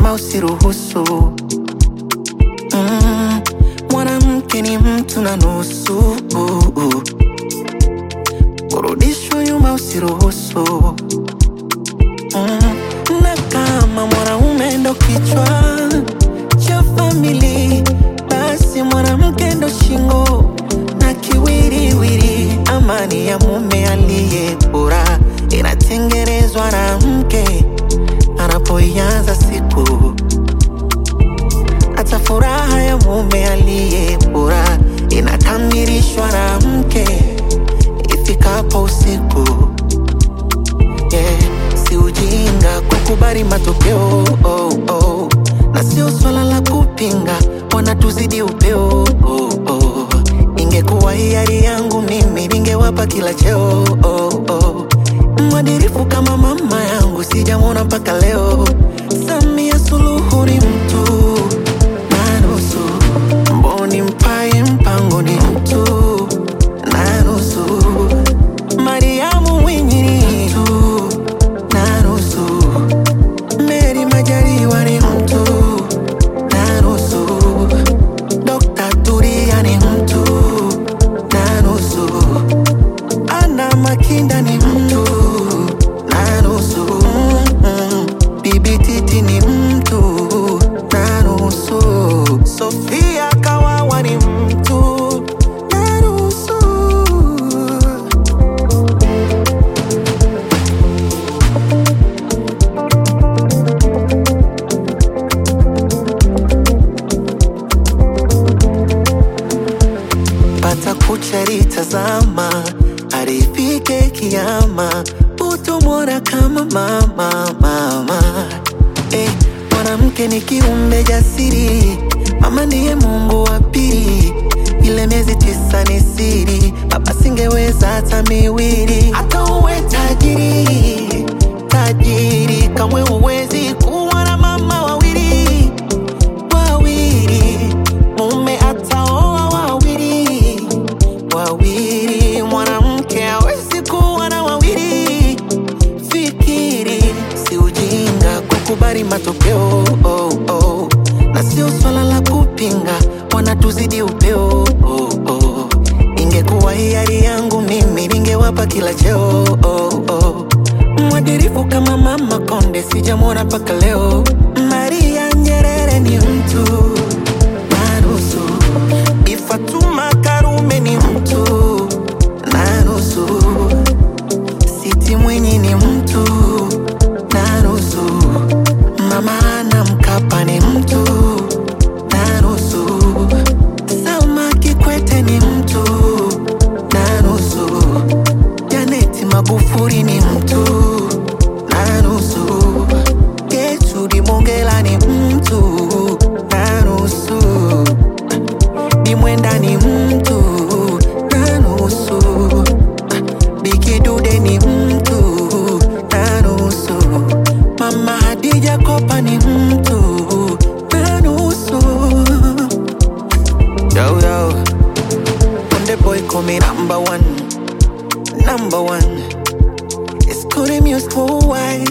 nyuma usiruhusu. Mm, mwanamke ni mtu na nusu, kurudishwa nyuma usiruhusu. Mm, na kama mwanaume ndo kichwa cha famili, basi mwanamke ndo shingo na kiwiriwiri. Amani ya mume aliye bora inatengenezwa na mke anapoianza siku. Hata furaha ya mume aliye bora inakamilishwa na mke ifikapo usiku. Yeah, si ujinga kukubali matokeo oh, oh. Na sio swala la kupinga, wanatuzidi upeo oh, oh. Ingekuwa hiari yangu mimi ningewapa kila cheo oh, oh. Mwadirifu kama mama yangu sijamwona mpaka leo. Samia Suluhu ni mtu na nusu, Mboni Mpaye Mpango ni mtu na nusu, Mariamu Mwinyi ni mtu na nusu, Meri Majaliwa ni mtu na nusu, Dr. Turia ni mtu na nusu, Ana Makinda ni mtu na nusu, mm, Bibi Titi ni mtu na nusu, Sofia Kawawa ni mtu na nusu. pata kucharitazama arifike kiama utomwona kama mama mama eh, mwanamke ni kiumbe jasiri mama ndiye mungu wa pili ile miezi tisa ni siri baba singeweza hata miwili hata uwe tajiri tajiri kamwe uwezi kuwa na mama wawili wawili mume ataoa wawili wawili mwanamke hawezi kuwa na wawili fikiri si ujinga kukubali matokeo oh, oh. na sio swala la kupinga wanatuzidi upeo oh, oh. ingekuwa hiari yangu mimi ningewapa kila cheo oh, oh. mwadirifu kama mama konde sijamwona mpaka leo maria nyerere ni mtu na nusu Bi Fatuma Karume ni mtu na nusu Siti Mwinyi ni mtu na nusu Mama Ana Mkapa ni mtu na nusu Salma Kikwete ni mtu na nusu Janeti Magufuli ni mtu na nusu Gertrude Mongela ni mtu na nusu Bi Mwenda ni mtu na nusu, Biki Dude ni mtu na nusu, Mama Hadija Kopa ni mtu na nusu. Yo, yo. Konde boy call me number one, number one. It's Kone Music worldwide.